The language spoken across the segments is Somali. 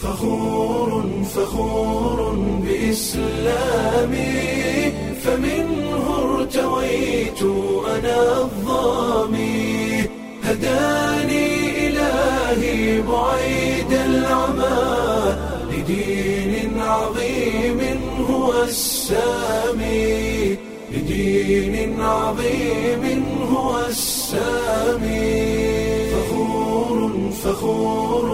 فخور فخور بإسلامي فمنه ارتويت أنا الظامي هداني إلهي بعيد العمى لدين عظيم هو السامي لدين عظيم هو السامي فخور فخور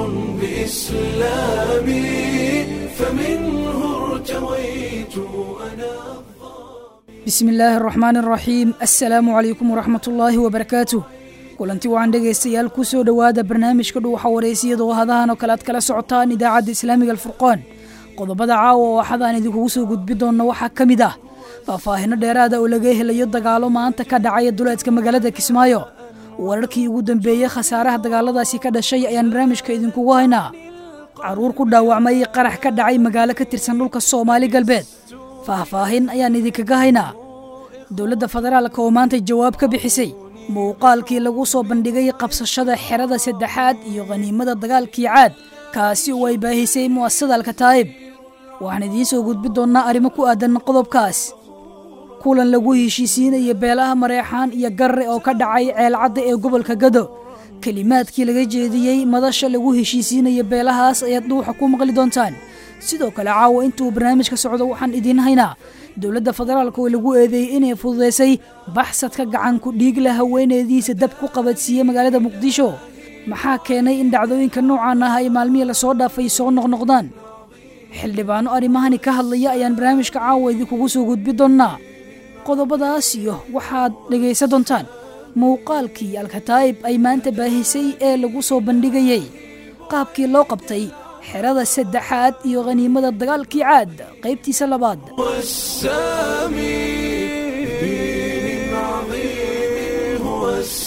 بإسلامي فمنه ارتويت أنا bismi illaahi araxmaan araxiim assalaamu calaykum waraxmat ullaahi wabarakaatuh kulanti wacan dhegaystayaal ku soo dhowaada barnaamijka dhuuxa wareysiyada oo hadahan oo kale aad kala socotaan idaacadda islaamiga alfurqaan qodobada caawa oo axadaan idinkugu soo gudbi doonna waxaa ka mid ah faahfaahino dheeraada oo laga helayo dagaalo maanta ka dhacaya duleedka magaalada kismaayo wararkii ugu dambeeyey khasaaraha dagaaladaasi ka dhashay ayaan barnaamijka idinkugu haynaa caruur ku dhaawacmay qarax ka dhacay magaalo ka tirsan dhulka soomaali galbeed faahfaahin ayaan idinkaga haynaa dowladda federaalka oo maanta jawaab ka bixisay muuqaalkii lagu soo bandhigay qabsashada xerada saddexaad iyo khaniimada dagaalkii caad kaasi oo ay baahisay mu'asasada alkataa'ib waxaan idiin soo gudbi doonnaa arrimo ku aadan qodobkaas kulan lagu heshiisiinaya beelaha mareexaan iyo garre oo ka dhacay ceelcadda ee gobolka gado kelimaadkii laga jeediyey madasha lagu heshiisiinaya beelahaas ayaad dhuuxa ku maqli doontaan sidoo kale caawa intuu barnaamijka socdo waxaan idiin haynaa dowladda federaalka oo lagu eedeeyey inay fududaysay baxsadka gacanku dhiigla haweeneediisa dab ku qabadsiiyey magaalada muqdisho maxaa keenay in dhacdooyinka noocan ah ay maalmihii lasoo dhaafay soo noqnoqdaan xildhibaano arrimahani ka hadlaya ayaan barnaamijka caawa idinkugu soo gudbi doonnaa qodobadaas iyo waxaad dhegaysan doontaan muuqaalkii alkataa'ib ay maanta baahisay ee lagu soo bandhigayey qaabkii loo qabtay xerada saddexaad iyo khaniimada dagaalkii caad qaybtiisa labaad والسامي دين عظيم هو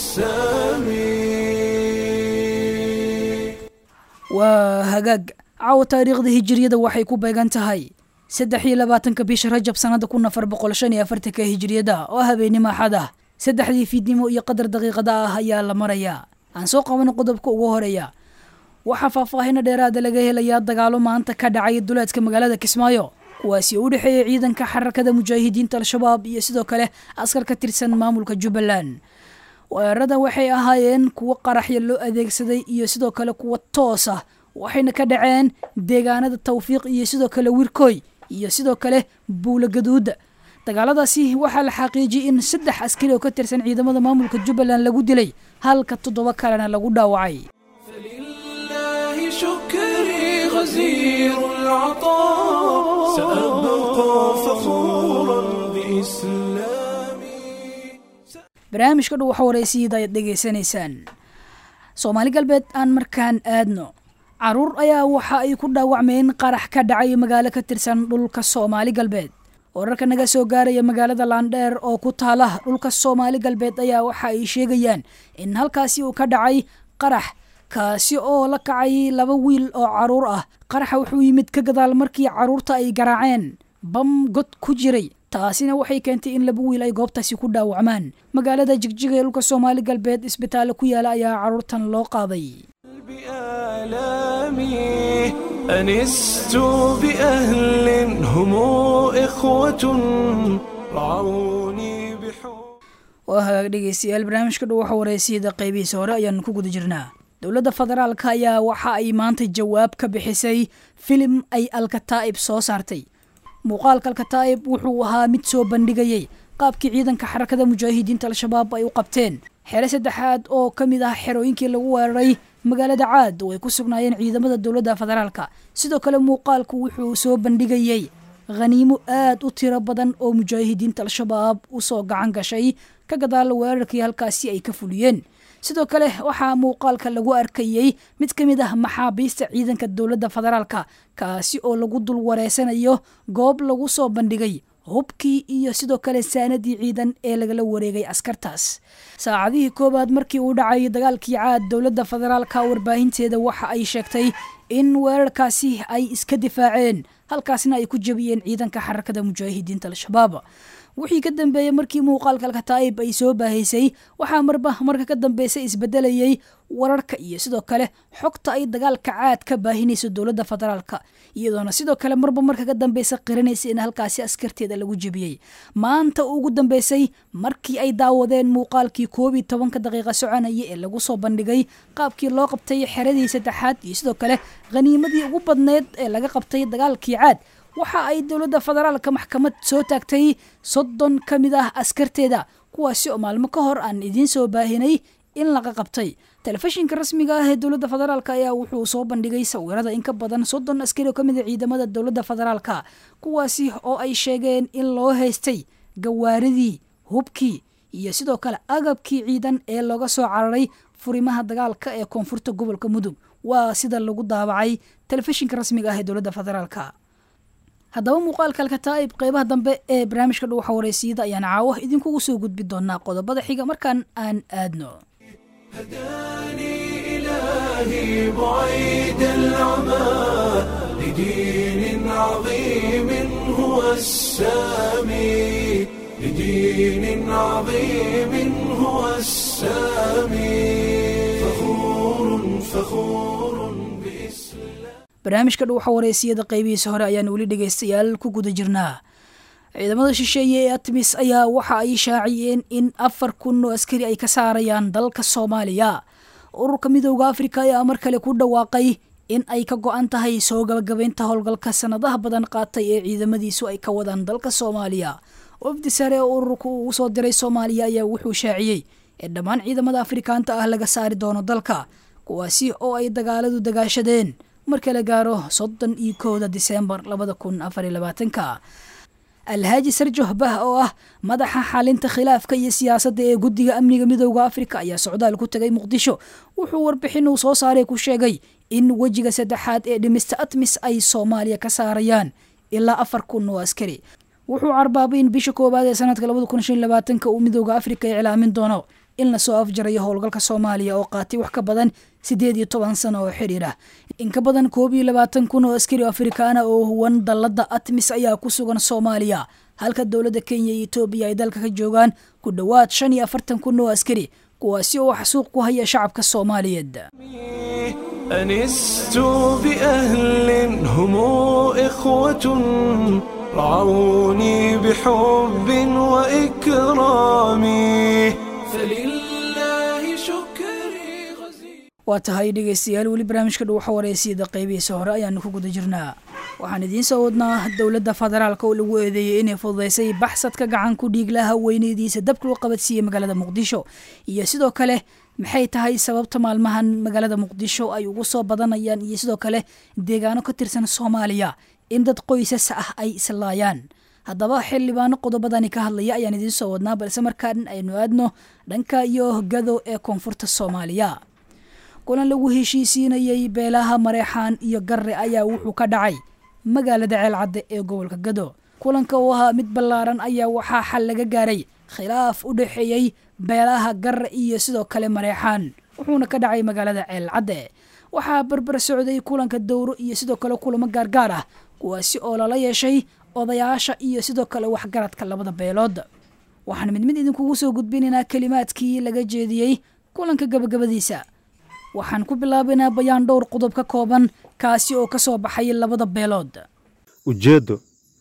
السامي waa hagaag caawa taariikhda hijiriyada waxay ku beegan tahay saddex iyo labaatanka bisha rajab sannada kun afar boqol shan iyo afartanka hijiriyada oo habeenimo axad ah saddexdii fiidnimo iyo qadar daqiiqada ah ayaa la marayaa aan soo qabano qodobka ugu horeeya waxaa faahfaahino dheeraada laga helayaa dagaalo maanta ka dhacay duleedka magaalada kismaayo kuwaasi oo u dhexeeya ciidanka xarakada mujaahidiinta al-shabaab iyo sidoo kale askar ka tirsan maamulka jubbaland weerarada waxay ahaayeen kuwo qaraxya loo adeegsaday iyo sidoo kale kuwa toos ah waxayna ka dhaceen deegaanada tawfiiq iyo sidoo kale wirkoy iyo sidoo kale buula gaduuda dagaaladaasi waxaa la xaqiijiyey in saddex askari oo ka tirsan ciidamada maamulka jubbaland lagu dilay halka toddoba kalena lagu dhaawacay فلله شكري غزير العطاء سأبقى فخورا بإسلامي barnaamijka dhow waxa wareysiyada ayaad dhegaysanaysaan soomaali galbeed aan markaan aadno caruur ayaa waxa ay ku dhaawacmeen qarax ka dhacay magaalo ka tirsan dhulka soomaali galbeed wararka naga soo gaaraya magaalada laandheer oo ku taala dhulka soomaali galbeed ayaa waxa ay sheegayaan in halkaasi uu ka dhacay qarax kaasi oo la kacay laba wiil oo caruur ah qaraxa wuxuu yimid ka gadaal markii caruurta ay garaaceen bam god ku jiray taasina waxay keentay in laba wiil ay goobtaasi ku dhaawacmaan magaalada jigjiga ee dhulka soomaali galbeed isbitaallo ku yaala ayaa caruurtan loo qaaday بآلامي أنست بأهل هم إخوة رعوني بحب waa hagaag dhegeystayaal barnaamijka dhow waxa wareysiyada qaybihiisa hore ayaanu ku guda jirnaa dowladda federaalka ayaa waxa ay maanta jawaab ka bixisay filim ay alkataa'ib soo saartay muuqaalka alkataa'ib wuxuu ahaa mid soo bandhigayey qaabkii ciidanka xarakada mujaahidiinta al-shabaab ay u qabteen xere saddexaad oo ka mid ah xerooyinkii lagu weeraray magaalada caad oo ay ku sugnaayeen ciidamada dowladda federaalka sidoo kale muuqaalku wuxuu soo bandhigayey khaniimo aad u tiro badan oo mujaahidiinta al-shabaab usoo gacan gashay ka gadaal weerarkii halkaasi ay ka fuliyeen sidoo kale waxaa muuqaalka lagu arkayey mid ka mid ah maxaabiista ciidanka dowladda federaalka kaasi oo lagu dul wareysanayo goob lagu soo bandhigay hubkii iyo sidoo kale saanadii ciidan ee lagala wareegay askartaas saacadihii koowaad markii uu dhacay dagaalkii caad dowladda federaalka warbaahinteeda waxa ay sheegtay in weerarkaasi ay iska difaaceen halkaasna ay ku jebiyeen ciidanka xarakada mujaahidiinta al-shabaab wixii ka dambeeyey markii muuqaalka alkataa'ib ay soo baahaysay waxaa marba marka ka dambeysay isbedelayey wararka iyo sidoo kale xogta ay dagaalka caad ka baahinayso dowladda federaalka iyadoona sidoo kale marba marka ka dambeysa qiranaysa in halkaasi askarteeda lagu jebiyey maanta ugu dambeysay markii ay daawadeen muuqaalkii koob iyo tobanka daqiiqa soconaya ee lagu soo bandhigay qaabkii loo qabtay xeradii saddexaad iyo sidoo kale khaniimadii ugu badneyd ee laga qabtay dagaalkii caad waxa ay dowladda federaalka maxkamad soo taagtay soddon ka mid ah askarteeda kuwaasi oo maalmo ka hor aan idiin soo baahinay in laga qabtay telefishinka rasmiga ah ee dowladda federaalk ayaa wuxuu soo bandhigay sawirada in ka badan soddon askari oo ka mid a ciidamada dowladda federaalka kuwaasi oo ay sheegeen in loo haystay gawaaridii hubkii iyo sidoo kale agabkii ciidan ee looga soo cararay furimaha dagaalka ee koonfurta gobolka mudug waa sida lagu daabacay telefishinka rasmiga ah ee dowladda federaalka haddaba muuqaalka alkataa'ib qeybaha dambe ee barnaamijka dhuwaxa wareysiyada ayaan caawa idinkugu soo gudbi doonaa qodobada xiga markaan aan aadno هداني إلهي بعيد العمى لدين عظيم هو السامي لدين عظيم هو السامي فخور فخور بإسلام barnaamijka dhuwaxa wareysiyada qeybihiisa hore ayaan weli dhegaystayaal ku guda jirnaa ciidamada shisheeye ee atmis ayaa waxa ay shaaciyeen in afar kun oo askari ay ka saarayaan dalka soomaaliya ururka midooda afrika ayaa mar kale ku dhawaaqay in ay ka go-an tahay soo gabagabaynta howlgalka sanadaha badan qaatay ee ciidamadiisu ay ka wadaan dalka soomaaliya wafdi sare oo ururka uu soo diray soomaaliya ayaa wuxuu shaaciyey in dhammaan ciidamada afrikaanta ah laga saari doono dalka kuwaasi oo ay dagaaladu dagaashadeen marka la gaaro soddon iyo kowda diseembar labada kun afar iyo labaatanka alhaaji sarjoh bah oo ah madaxa xalinta khilaafka iyo siyaasadda ee guddiga amniga midooda afrika ayaa socdaal ku tegay muqdisho wuxuu warbixin uu soo saaray ku sheegay in wejiga saddexaad ee dhimista atmis ay soomaaliya ka saarayaan ilaa afar kun oo askari wuxuu carbaabay in bisha koowaad ee sanadka labada kun shan labaatanka uu midooda afrika iclaamin doono in lasoo afjarayo howlgalka soomaaliya oo qaatay wax ka badan siddeed iyo toban sano oo xiriir ah in ka badan koob iyo labaatan kun oo askari afrikaana oo huwan dalladda atmis ayaa ku sugan soomaaliya halka dowladda kenya iyo etoobiya ay dalka ka joogaan ku dhowaad shan iyo afartan kun oo askari kuwaasi oo xasuuq ku haya shacabka soomaaliyeed أنست بأهل هم إخوة رعوني بحب وإكرام فلله شكري غزير waa tahay dhegaystayaal weli barnaamijka dhuwaxa wareysiyada qeybihiisa hore ayaanu ku guda jirnaa waxaan idiin soo wadnaa dowladda federaalka oo lagu eedeeyey inay fududaysay baxsadka gacan ku dhiiglaha weyneydiisa dabka loo qabadsiiyey magaalada muqdisho iyo sidoo kale maxay tahay sababta maalmahan magaalada muqdisho ay ugu soo badanayaan iyo sidoo kale deegaano ka tirsan soomaaliya in dad qoysas ah ay islaayaan haddaba xildhibaano qodobadani ka hadlaya ayaan idiin soo wadnaa balse markaan aynu aadno dhanka iyo gado ee koonfurta soomaaliya kulan lagu heshiisiinayey beelaha mareexaan iyo garre ayaa wuxuu ka dhacay magaalada ceelcadde ee gobolka gado kulanka uu ahaa mid ballaaran ayaa waxaa xal laga gaaray khilaaf u dhexeeyey beelaha garre iyo sidoo kale mareexaan wuxuuna ka dhacay magaalada ceelcadde waxaa barbar socday kulanka dowro iyo sidoo kale kulamo gaargaar ah kuwaasi oo lala yeeshay odayaasha iyo sidoo kale waxgaradka labada beelood waxaan mid mid idinkugu soo gudbinaynaa kelimaadkii laga jeediyey kulanka gabagabadiisa waxaan ku bilaabaynaa bayaan dhowr qodob ka kooban kaasi oo ka soo baxay labada beelood ujeeddo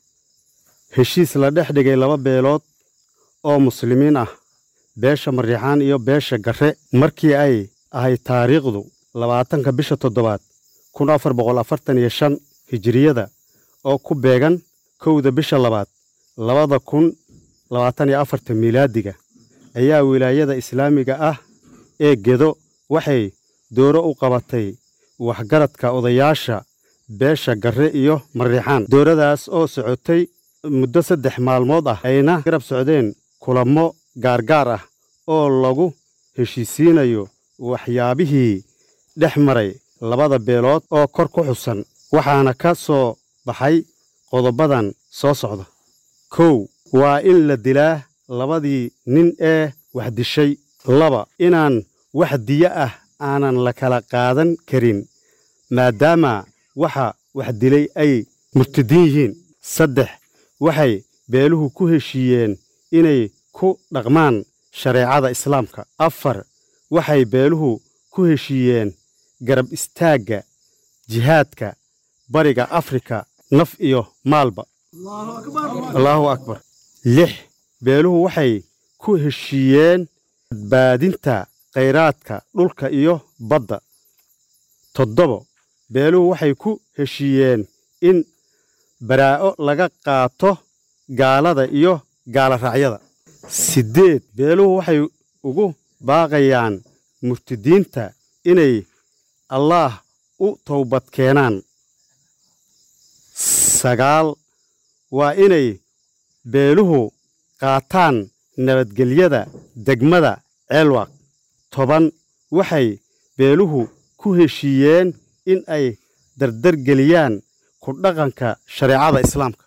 heshiis la dhex dhigay laba beelood oo muslimiin ah beesha mariixaan iyo beesha garre markii ay ahayd taariikhdu labaatanka bisha toddobaad kun afar boqol afartan iyo shan hijiriyada oo ku beegan kowda bisha labaad labada kun labaatan iyo afarta miilaadiga ayaa wilaayada islaamiga ah ee gedo waxay dooro u qabatay waxgaradka odayaasha beesha garre iyo mariixaan dooradaas oo socotay muddo saddex maalmood ah ayna garab socdeen kulammo gaargaar ah oo lagu heshiisiinayo waxyaabihii dhex maray labada beelood oo kor ku xusan waxaana ka soo baxay qodobadan soo socda kow waa in la dilaa labadii nin ee wax dishay laba inaan wax diyo ah aanan la kala qaadan karin maadaama waxa wax dilay ay murtadiin yihiin saddex waxay beeluhu ku heshiiyeen inay ku dhaqmaan shareecada islaamka afar waxay beeluhu ku heshiiyeen garab istaagga jihaadka bariga afrika naf iyo maalba allaahu akbar lix beeluhu waxay ku heshiiyeen badbaadinta khayraadka dhulka iyo badda toddobo beeluhu waxay ku heshiiyeen in baraa'o laga qaato gaalada iyo gaaloraacyada siddeed beeluhu waxay ugu baaqayaan murtidiinta inay allaah u towbad keenaan sagaal waa inay beeluhu qaataan nabadgelyada degmada ceelwaaq toban waxay beeluhu ku heshiiyeen in ay dardargeliyaan ku dhaqanka shareecada islaamka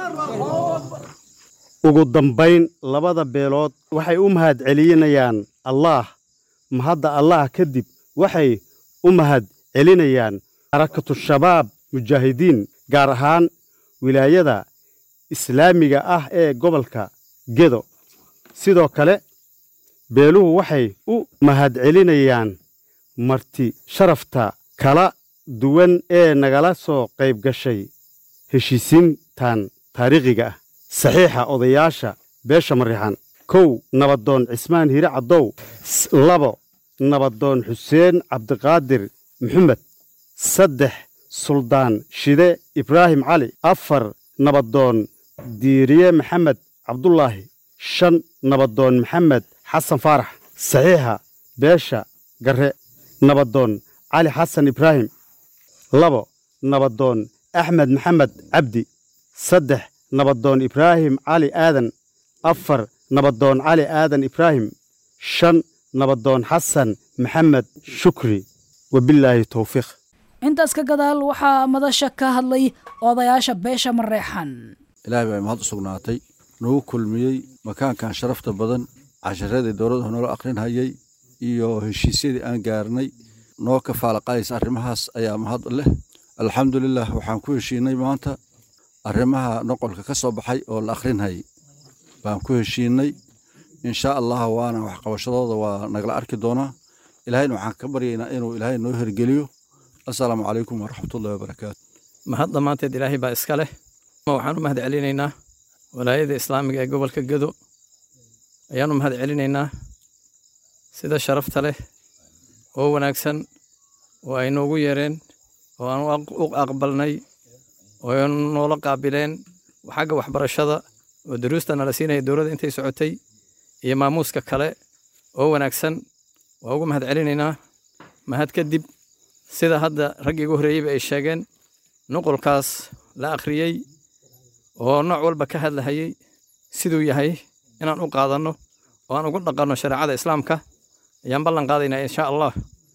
ugu dambayn labada beelood waxay u mahad celinayaan allaah mahadda allaah kadib waxay u mahad celinayaan xarakatu shabaab mujaahidiin gaar ahaan wilaayada islaamiga ah ee gobolka gedo sidoo kale beeluhu waxay u mahad celinayaan marti sharafta kala duwan ee nagala soo qayb gashay heshiisiintan taariikhiga ah saxiixa odayaasha beesha marixan kow nabadoon cismaan hire caddow labo nabadoon xuseen cabdiqaadir maxamed saddex suldaan shide ibraahim cali afar nabadoon diiriye maxamed cabdulaahi shan nabadoon maxamed xasan faarax saxiixa beesha garre nabadoon cali xasan ibraahim labo nabadoon axmed maxamed cabdi saddex nabadoon ibraahim cali aadan afar nabadoon cali aadan ibraahim shan nabadoon xasan maxamed shukri wabilaahi towfiiq intaas ka gadaal waxaa madasha ka hadlay odayaasha beesha mareexan ilaahay baa mahad u sugnaatay nagu kulmiyey makaankan sharafta badan casharadii dowladda noola akhrinhayay iyo heshiisyadii aan gaarnay noo ka faalaqalaysa arrimahaas ayaa mahad leh alxamdulilah waxaan ku heshiinay maanta arrimaha noqolka ka soo baxay oo la akhrinhayay baan ku heshiinay insha allah waana waxqabashadooda waa nagala arki doonaa ilaahayna waxaan ka baryaynaa inuu ilaahay noo hergeliyo assalaamu calaykum waraxmatullahi wabarakaatu mahad dhammaanteed ilaahay baa iska leh waxaan u mahad celinaynaa walaayada islaamiga ee gobolka gedo ayaan u mahad celinaynaa sida sharafta leh oo wanaagsan oo ay noogu yeereen oo aan u aqbalnay oo noola qaabileen xagga waxbarashada oo daruusta nala siinaya dowladda intay socotay iyo maamuuska kale oo wanaagsan waa ugu mahad celinaynaa mahad kadib sida hadda raggii ugu horreeyeyba ay sheegeen nuqulkaas la akhriyey oo nooc walba ka hadlahayey siduu yahay inaan u qaadanno oo aan ugu dhaqanno shareecada islaamka ayaan ballan qaadaynaa insha allah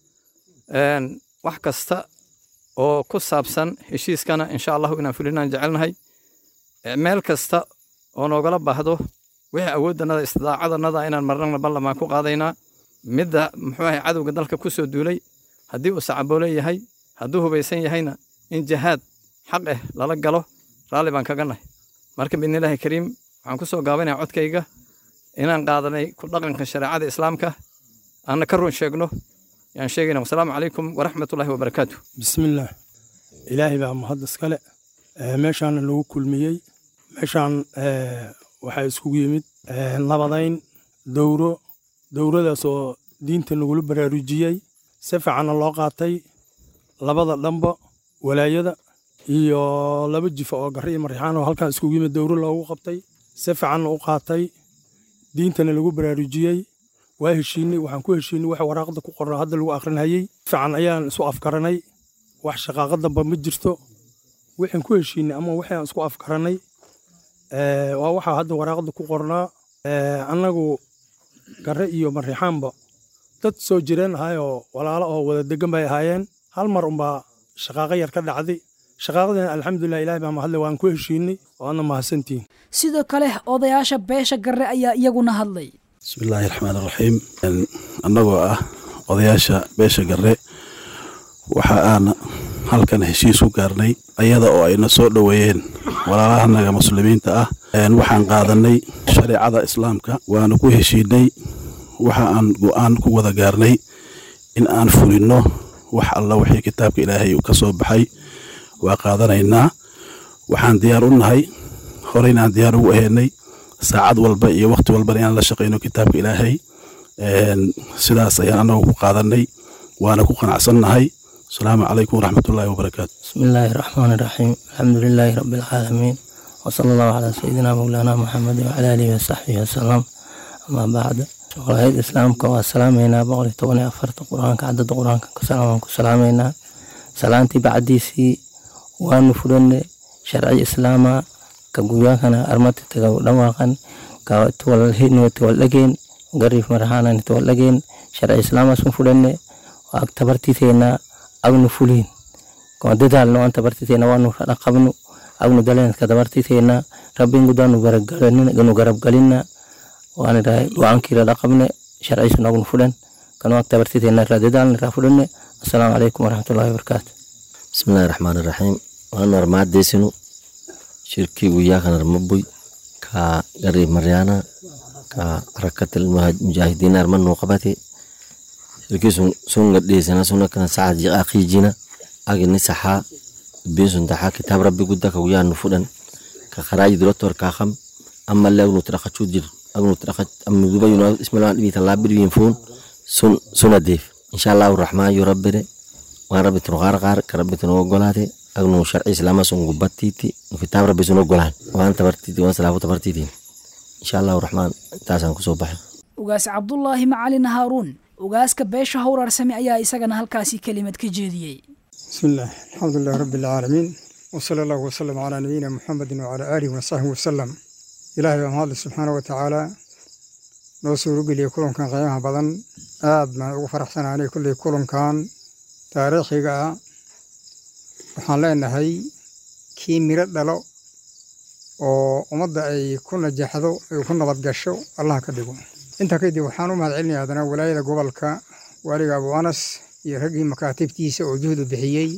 wax kasta oo ku saabsan heshiiskana insha allahu inaan fulinaan jecelnahay meel kasta oo noogala baahdo wixii awooddanada istidaacadannada inaan marnana ballamaan ku qaadaynaa midda muxuu ahay cadowga dalka ku soo duulay haddii uu sacaboole yahay hadduu hubaysan yahayna in jihaad xaq ah lala galo raalli baan kaga nahay marka biidnillaahi kariim waxaan ku soo gaabanaya codkayga inaan qaadanay ku dhaqanka shareecada islaamka aanna ka run sheegno yaan sheegayna wasalaamu calaykum waraxmatullaahi wabarakaatu bismillaah ilaahay baa mahad iskale meeshaana lagu kulmiyey meeshaan waxaa iskugu yimid nabadayn dowro dowradaas oo diinta nagula baraarujiyey si fiicanna loo qaatay labada dhanba walaayada iyo laba jifa oo garre iyo marixaan oo halkan iskugu yimid dowro loogu qabtay si fiicanna u qaatay diintana lagu baraarujiyey waa heshiinay waxaan ku heshiinay wax waraaqda ku qorna hadda lagu akhrinhayey fiican ayaan isu afkaranay wax shaqaaqa damba ma jirto waxaan ku heshiinay ama waxaan isku afkaranay waa waxaa hadda waraaqda ku qornaa annagu garre iyo marixaanba dad soo jireen ahayoo walaalo oo wada degan bay ahaayeen hal mar unbaa shaqaaqa yar ka dhacday shaqaaqadina alxamdulilah ilahay baa mahadle waan ku heshiinay waadna mahadsantihin sidoo kale odayaasha beesha garre ayaa iyaguna hadlay bismillaahi raxmaan raxiim annagoo ah odayaasha beesha garre waxa aan halkan heshiis ku gaarnay ayada oo ayna soo dhoweeyeen walaalahanaga muslimiinta ah waxaan qaadanay shareecada islaamka waana ku heshiinay waxa aan go-aan ku wada gaarnay in aan fulinno wax alla wixii kitaabka ilaahay ka soo baxay waa qaadanaynaa waxaan diyaar u nahay horeynaan diyaar ugu ahaynay saacad walba iyo wakhti walbana inaan la shaqayno kitaabka ilaahay sidaas ayaan anagu ku qaadanay waana ku qanacsannahay asalaamu calaykum waraxmatullaahi wabarakaatu بسم الله الرحمن الرحيم الحمد لله رب العالمين وصلى الله على سيدنا مولانا محمد وعلى آله وصحبه وسلم أما بعد ولاية الإسلام كوا سلامينا بقول توني أفرت قرآن كعدد قرآن كسلام كسلامينا سلامتي بعديسي وأن فرن شرعي إسلاما كجويا كان أرمت تجاو دواقن كتولهين وتولجين قريب مرهانا نتولجين شرعي إسلاما سنفرن وأكتبرتي ثينا أغنو فلين kuma dadaalno aan tabartiteena waanu dhaqabno agnu daleenka tabartiteena rabbin gudaanu garabgalinu garabgalina waan idhahay go-aankiila dhaqabne sharciisu nagnu fudhan kanu ag tabartiteena raa dadaalna raa fudhane assalaamu calaykum waraxmatullahi wabarakaatu bismillahi raxmaani raxiim waanu armaadeysinu shirkii guyaakan armabuy ka gari maryaana ka rakatil mujaahidiina armanuu qabate shirkii sun gadheysana sunakana sacad jiqaaqiijina agini saxaa bisun taxaa kitaab rabbi gudda ka guyaan fudhan ka qaraaji dirotor kaaqam amma le agnu tidhaqachuu jir agnu tidhaqach amnu dubayuna ismalaan dhibita laabirwiin fuun sun suna deef insha allahu raxmaan yu rabbire waan rabbi tunu qaarqaar ka rabbi tunu ogolaate agnu sharci islaama sun gubbattiiti nu kitaab rabbi sun ogolaan waan tabartiiti waan salaafu tabartiitiin insha allahu raxmaan intaasaan kusoo baxay ugaas cabdulaahi macalin haaruun ugaaska beesha howrarsame ayaa isagana halkaasi kelimad ka jeediyey بسم الله الحمد لله رب العالمين وصلى الله وسلم على نبينا محمد وعلى آله وصحبه وسلم إلهي ومهاد سبحانه وتعالى noo suuro geliya kulankan qiimaha badan aad baan ugu faraxsanaanay kulley kulankan taariikhiga ah waxaan leenahay kii miro dhalo oo ummadda ay ku najaxdo ay ku nabad gasho allah ka dhigo intaa kadib waxaan u mahad celinaya haddana walaayada gobolka waaliga abu anas iyo raggii makaatibtiisa oo juhdu bixiyey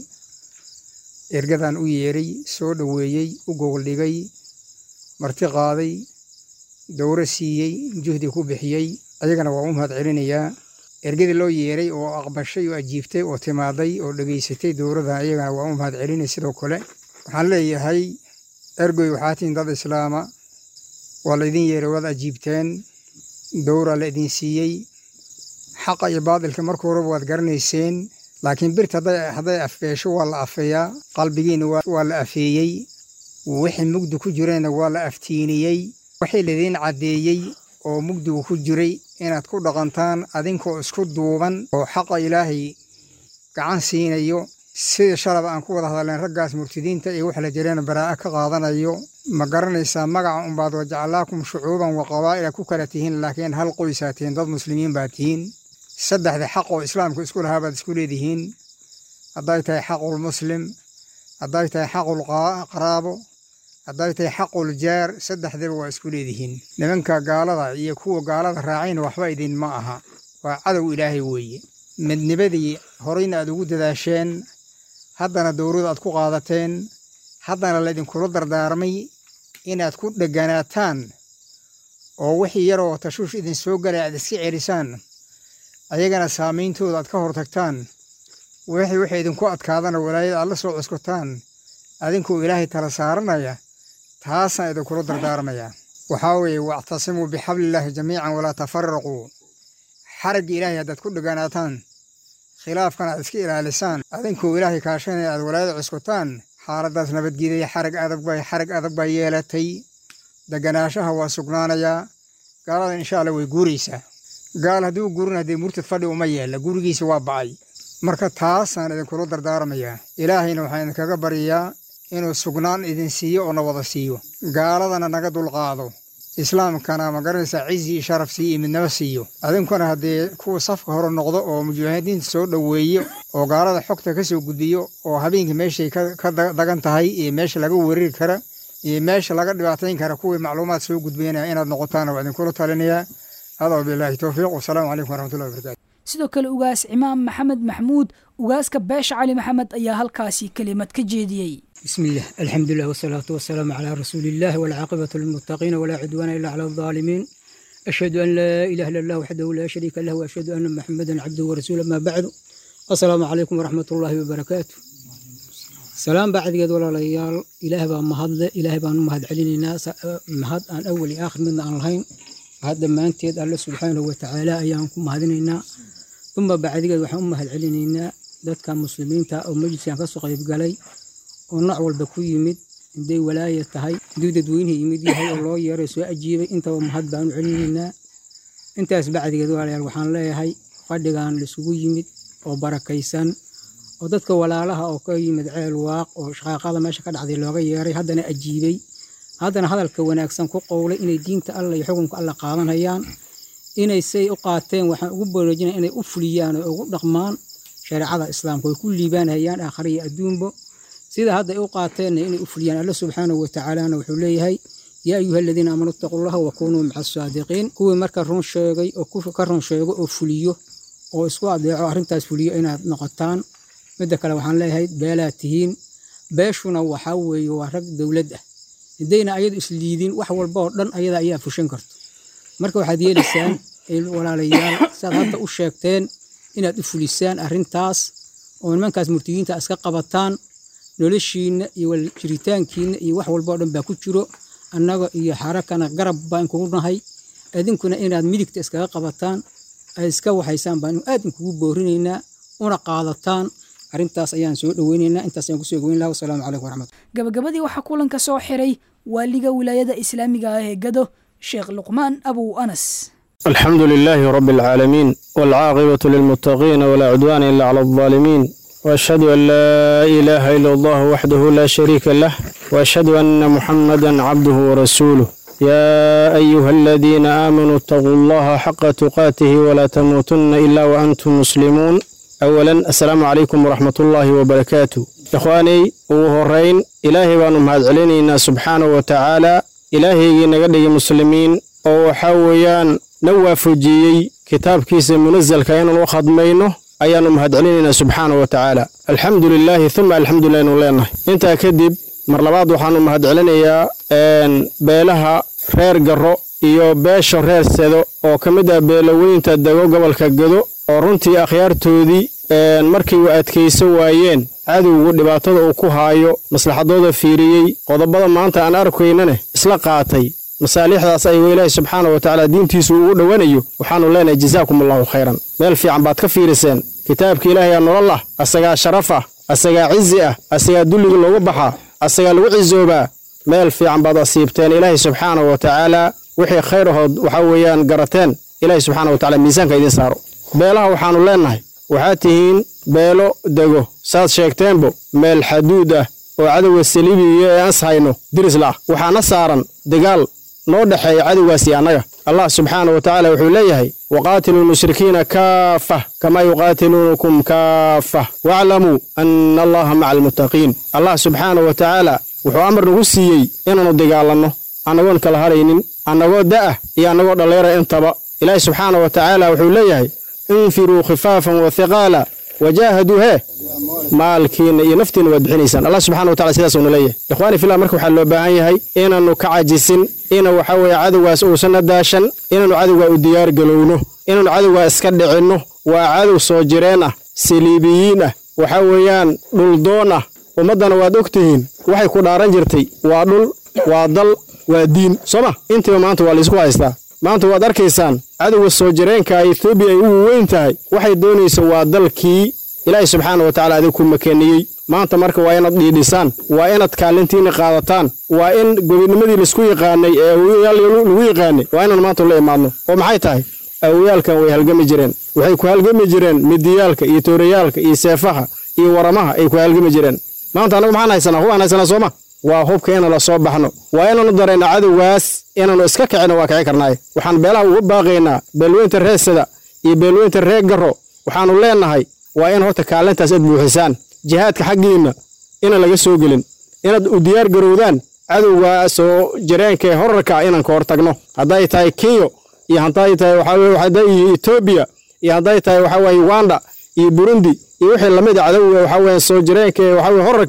ergadan u yeeray soo dhoweeyey u gogoldhigay marti qaaday dowro siiyey juhdi ku bixiyey ayagana waa u mahad celinayaa ergadii loo yeeray oo aqbashay oo ajiibtay oo timaaday oo dhegaysatay dowrada ayagana waa u mahad celinay sidoo kale waxaan leeyahay ergoy waxaa tihin dad islaama waa la idin yeeray waad ajiibteen dowra la idin siiyey xaqa iyo baadilka marka horeba waad garanayseen laakiin birta hadday afbeesho waa la afeeyaa qalbigiina waa la afeeyey wixii mugdi ku jirayna waa la aftiiniyey wixii laidiin caddeeyey oo mugdigu ku jiray inaad ku dhaqantaan adinkoo isku duuban oo xaqa ilaahay gacan siinayo sida shalaba aan ku wada hadalleen raggaas murtidiinta iyo wax la jireen baraa'a ka qaadanayo ma garanaysaa magaca unbaad wajacalaakum shucuuban wa qabaa'ila ku kala tihiin laakiin hal qoysaa tihiin dad muslimiin baa tihiin saddexda xaq oo islaamku isku lahaa baad isku leedihiin hadday tahay xaqul muslim hadday tahay xaqul qaraabo hadday tahay xaqul jaar saddexdaba waa isku leedihiin nimanka gaalada iyo kuwa gaalada raacayna waxba idinma aha waa cadow ilaahay weeye midnibadii horeyna aad ugu dadaasheen haddana dowrada aad ku qaadateen haddana laydinkula dardaarmay inaad ku dheganaataan oo wixii yaroo tashuush idin soo galay aad iska celisaan ayagana saameyntooda aad ka hortagtaan wixii wixii idinku adkaadana walaayada aad la soo cuskotaan adinkuu ilaahay tala saaranaya taasaan idinkula dardaarmaya waxaa weeye wactasimuu bixablillaahi jamiican walaa tafaraquu xaragga ilaahay haddaad ku dheganaataan khilaafkana aad iska ilaalisaan adinkuu ilaahay kaashanaya aad walaayada cuskotaan xaaladdaas nabadgeedaya xarag adag bay xarag adag baa yeelatay deganaashaha waa sugnaanayaa gaalada insha alla way guuraysaa gaal haddii u guurin haddee murtad fadhi uma yeella gurigiisa waa ba'ay marka taasaan idinkula dardaarmayaa ilaahayna waxaan idinkaga baryayaa inuu sugnaan idin siiyo oo na wada siiyo gaaladana naga dulqaado islaamkana ma garanaysaa cizi iyo sharaf siiyo iyo midnimo siiyo adinkuna haddee kuwa safka hore noqdo oo mujaahidiinta soo dhoweeyo oo gaalada xogta ka soo gudbiyo oo habeenkii meeshay ka dagan tahay iyo meesha laga weerari kara iyo meesha laga dhibaatayn kara kuwii macluumaad soo gudbinaya inaad noqotaan waa idinkula talinayaa hada wabilaahi towfiiq wasalaamu calaykum waraxmatullahi wabarakatu sidoo kale ugaas cimaam maxamed maxmuud ugaaska beesha cali maxamed ayaa halkaasi kelimad ka jeediyey بسم الله الحمد لله والصلاة والسلام على رسول الله والعاقبة للمتقين ولا عدوان إلا على الظالمين أشهد أن لا إله إلا الله وحده لا شريك له وأشهد أن محمدا عبده ورسوله ما بعد السلام عليكم ورحمة الله وبركاته سلام بعد قد ولا ليال إله بان مهد إله بان مهد علينا مهد أن أول آخر من أن الهين هذا ما أنت الله سبحانه وتعالى أيامكم مهدنا ثم بعد قد وحنا مهد علينا dadka muslimiinta oo majliskan ka soo qayb galay oo nooc walba ku yimid hadday walaaya tahay hadduu dadweynihi yimid yahay oo loo yeeray soo ajiibay intaba mahad baanu celinaynaa intaas bacdigeed walaalayaal waxaan leeyahay fadhigan laisugu yimid oo barakaysan oo dadka walaalaha oo ka yimid ceel waaq oo shaqaaqada meesha ka dhacday looga yeeray haddana ajiibay haddana hadalka wanaagsan ku qowlay inay diinta alla iyo xukunka alla qaadanayaan inay say u qaateen waxaan ugu baraajinaya inay u fuliyaan oo ugu dhaqmaan shareecada islaamka way ku liibaanayaan aakhira iyo adduunba sida hadda ay u qaateenna inay u fuliyaan alla subxaanahu watacaalana wuxuu leeyahay yaa ayuha aladiina aamanuu ittaquu llaha wa kunuu maca asaadiqiin kuwii marka run sheegay oo ka run sheego oo fuliyo oo isku adeeco arrintaas fuliyo inaad noqotaan midda kale waxaan leeyahay beelaad tihiin beeshuna waxaa weeye waa rag dowlad ah haddayna ayadu isliidin wax walba oo dhan ayada ayaa fushan karto marka waxaad yeelaysaan walaalayaal siaad hadda u sheegteen inaad u fulisaan arrintaas oo nimankaas murtigiinta iska qabataan noloshiinna iyo jiritaankiinna iyo wax walba oo dhan baa ku jiro annaga iyo xarakana garab baan kugu nahay idinkuna inaad midigta iskaga qabataan ay iska waxaysaan baan aad inkugu boorinaynaa una qaadataan arrintaas ayaan soo dhoweynaynaa intaas ayaan kusoo goyn laha wasalaamu calaykum waraxmat gabagabadii waxaa kulanka soo xiray waaliga wilaayada islaamiga ah ee gado sheekh luqmaan abow anas الحمد لله رب العالمين والعاقبة للمتقين ولا عدوان إلا على الظالمين وأشهد أن لا إله إلا الله وحده لا شريك له وأشهد أن محمدا عبده ورسوله يا أيها الذين آمنوا اتقوا الله حق تقاته ولا تموتن إلا وأنتم مسلمون أولا السلام عليكم ورحمة الله وبركاته إخواني وهرين إلهي بانو مهد علينا سبحانه وتعالى إلهي نقدي مسلمين أو حويان na waafajiyey kitaabkiisa munasalka inaan u khadmayno ayaannu mahadcelinaynaa subxaana wa tacaala alxamdu lilaahi uma alxamdulilah inu leenahay intaa kadib mar labaad waxaannu mahadcelinayaa beelaha reer garro iyo beesha reer sedo oo ka mid ah beelaweynta dego gobolka gado oo runtii akhyaartoodii markay u adkayso waayeen cadowgu dhibaatada uu ku haayo maslaxadooda fiiriyey qodobada maanta aan arkaynane isla qaatay masaalixdaas ayuu ilaahay subxaana wa tacaala diintiisu ugu dhowanayo waxaannu leenahay jazaakum allahu khayran meel fiican baad ka fiiriseen kitaabka ilaahayaa nolol ah asagaa sharaf ah asagaa cizi ah asagaa dulliga loogu baxaa asagaa lagu cisoobaa meel fiican baad asiibteen ilaahay subxaana wa tacaala wixii khayr ahood waxaa weeyaan garateen ilaahay subxaana wa tacala miisaanka idiin saaro beelaha waxaannu leennahay waxaad tihiin beelo dego saad sheegteenbo meel xaduud ah oo cadowga saliibiga ee ans hayno dirisla ah waxaana saaran dagaal noo dhexeeya cadowgaasi annaga allah subxaana wa tacaala wuxuu leeyahay waqaatiluu lmushrikiina kaafah kamaa yuqaatiluunakum kaafah waaclamuu anna allaha maca almuttaqiin allah subxaana wa tacaala wuxuu amar nagu siiyey inaannu dagaalanno annagoon kala haraynin annagoo da'ah iyo annagoo dhalleera intaba ilaahi subxaana wa tacaala wuxuu leeyahay infiruu khifaafan wa hiqaala wajaahaduu hee maalkiinna iyo naftiinna waad bixinaysaan allah subxana wa tacala sidaasuna leeyahay ikhwaani fillah marka waxaa loo baahan yahay inaannu ka cajisin ina waxaa weeye cadowgaas uusanna daashan inaannu cadowgaa u diyaar galowno inaannu cadowgaa iska dhicinno waa cadow soo jireen ah saliibiyiin ah waxaa weeyaan dhuldoon ah ummaddana waad og tihiin waxay ku dhaaran jirtay waa dhul waa dal waa diin soo ma intiiba maanta waa laysku haystaa maanta waad arkaysaan cadowga soo jireenka etoobiya ay ugu weyn tahay waxay doonaysa waa dalkii ilaahay subxaana wa tacala adig ku makeniyey maanta marka waa inaad dhiidhisaan waa inaad kaalintiinna qaadataan waa in gobinimadii laisku yaqaanay ee awoyaal lagu yaqaanay waa inaan maanta la imaadno oo maxay tahay awoyaalkan way halgami jireen waxay ku halgami jireen midiyaalka iyo toorayaalka iyo seefaha iyo waramaha ay ku halgami jireen maanta annagu maxaan haysanaa hubaan haysanaa sooma waa hubka inaan la soo baxno waa inaanu darayna cadowgaas inaannu iska kicino waa kici karnaaye waxaan beelaha uga baaqaynaa beelweynta reer sada iyo beelweynta reer garro waxaannu leennahay waa in horta kaalintaas aad buuxisaan jihaadka xaggiinna inaan laga soo gelin inaad u diyaar garowdaan cadowga soo jireenka ee horarka inaan ka hor tagno hadday tahay kenyo iyo hadday tahay waxaa etoobiya iyo hadday tahay waxaa waye uganda iyo burundi iyo wixii lamid a cadowga waxaa weeye soo jireenka ee waxaa weye horarka